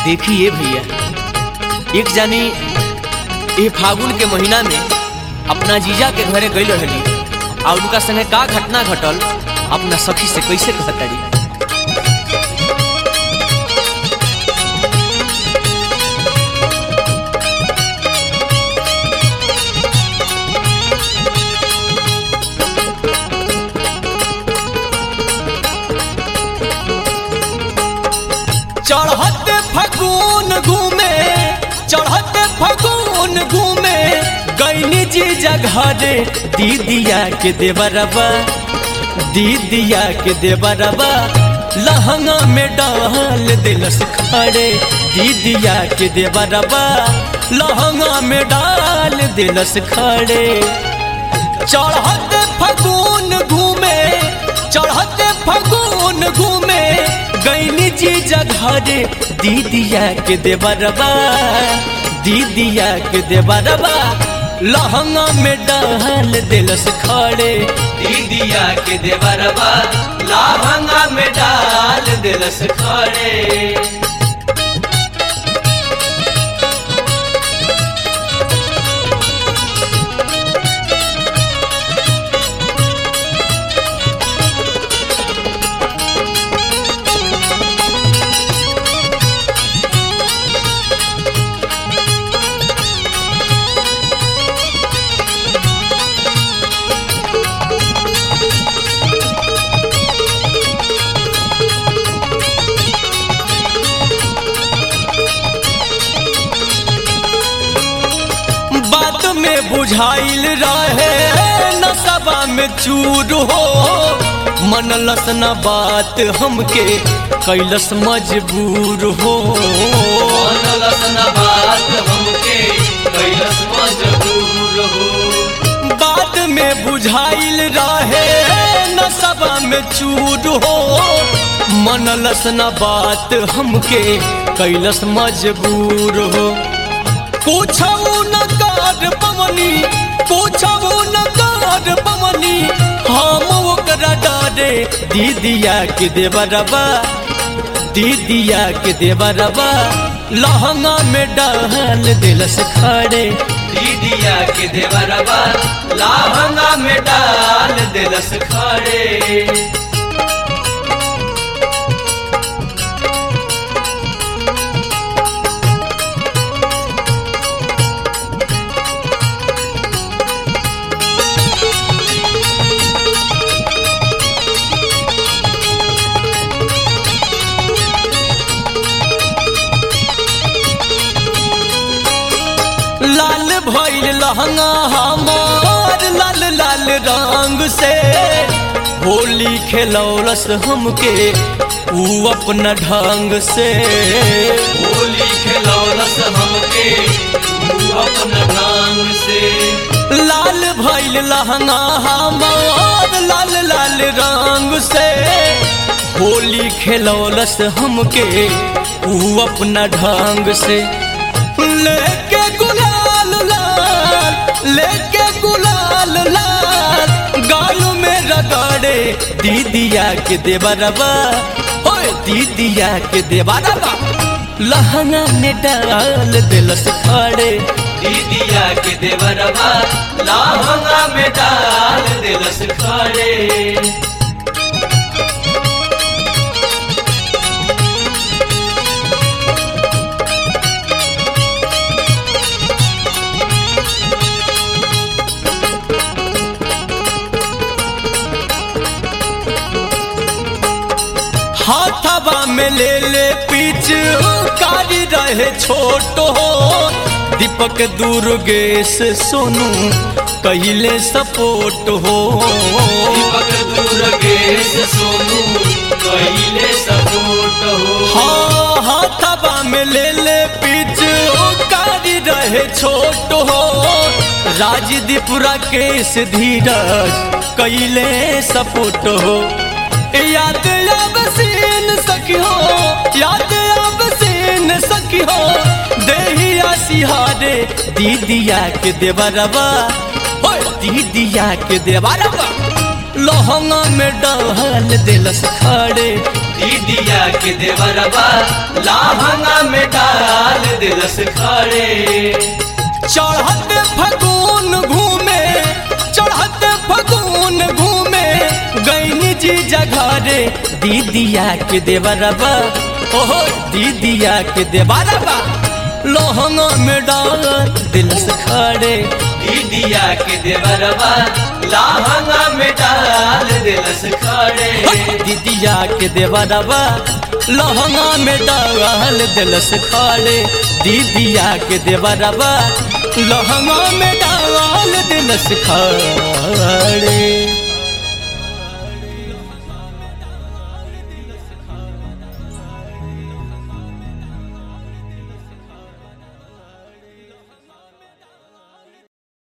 देखिए भैया एक जानी ये फागुन के महीना में अपना जीजा के घरे गई रहली और उनका संगे का घटना घटल अपना सखी से कैसे कहतड़ी चढ़ते फगुन घूमे चढ़ते फगुन घूमे गैनी जी जघरे दीदिया के देवरबा दीदिया के देवरबा लहंगा में डाल दिलस खड़े दीदिया के देवरबा लहंगा में डाल दिलस खड़े चढ़ते फगुन घूमे चढ़ते फगुन घूमे गैनी जी जघरे दीदिया के देवरबा दीदिया के देवरबा लहंगा में डाल दिलस खड़े दीदिया के देवरबा लहंगा में डाल दिलस खड़े बात में बुझाइल रहे नसबा में चूर हो मनलस न बात हमके कैलस मजबूर हो मनलस न बात हमके कैलस मजबूर हो बात में बुझाइल रहे नसबा में चूर हो मनलस न बात हमके कैलस मजबूर हो कुछ न कर पवनी कुछ न कर पवनी हम ओकरा डारे दीदिया के देवरबा दीदिया के देवरबा लहंगा में डाल दिलस खड़े दीदिया के देवरबा लाहंगा में डाल दिलस खड़े लाल भइल लहंगा हमार लाल लाल रंग से होली खेलौलस हमके ऊ अपना ढंग से होली खेलौलस हमके तू अपन ढंग से लाल भइल लहंगा हमार लाल लाल रंग से होली खेलौलस हमके ऊ अपना ढंग से लेके गुलाल लाल लेके गुलाल लाल गाल में रगड़े दीदिया के देवरबा ओए दीदिया के देवरबा लहंगा में डाल दिलस खड़े दीदिया के देवरबा लाहंगा में डाल दिलस खड़े हाथवा में ले ले पीछ कारी रहे छोट हो दीपक दुर्गेश सोनू कहिले सपोर्ट हो दीपक दुर्गेश सोनू कैले सपोर्ट हो हाँ हाथवा में ले ले पीछ कारी रहे छोट हो राजदीप राकेश धीरज कैले सपोर्ट हो याद अब सीन सखी हो याद अब सीन सखी हो देहिया सिहारे दीदिया के देवरबा हो दीदिया के देवरबा लहंगा में डाल दिलस खड़े दीदिया के देवरबा लाहंगा में डाल दिलस खड़े चढ़त फगुन घूमे चढ़त फगुन घूमे गैनी जी जघरे दीदिया के देवरबा ओहो दीदिया के देवरबा लोहंगा में डाल दिल से खड़े दीदिया के देवरबा लाहंगा में डाल दिलस खड़े दीदिया के देवरबा लोहंगा में डाल दिल से खड़े दीदिया के देवरबा लोहंगा में डाल दिल से खड़े